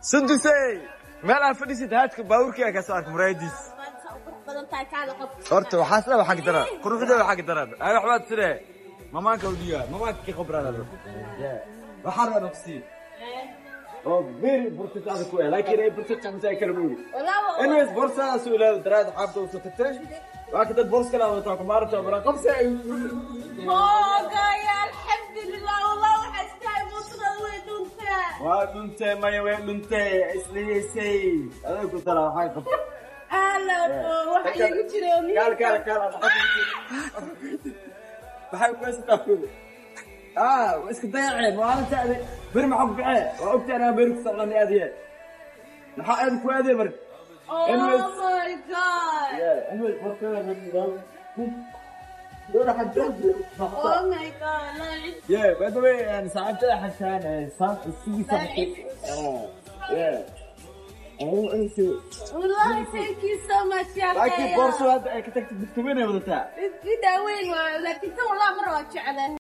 sundusey meel aan fadhisid haadka baabuurkii ka soo arka muraayadiis horta waxaas dhan waxaa daran quruxda waxaa daran ay waxbaad sire mamaanka u dhiga mamaanka ki khibrada waxaa rabaa nafsi oo beri burtitaada ku laakiin ay burtita masaa kala buuri anyways borsada soo ilaado daraad xaabta u soo tagtay waa ka dad bors kala wataa ku maarta bara qabsi ay waa dhuntay maya way dhuntay isliyeysay adaa ku tala waxaa qabta kaal kaal kaal maxay ku haysataa kuda ah iska dayaceen maalinta adi beri maxaa ku kacee waa ogta anaa beri ku socdani adiye maxaa aad ku aadee marka anyways Yeah, by the way, and صاحبتي حسان صاحب السي صاحبتي yeah. Oh, I see. والله thank you so much يا لكن أخي بورصة هذا كتبت بتكوينها ولا في داوين لكن والله مرة جعله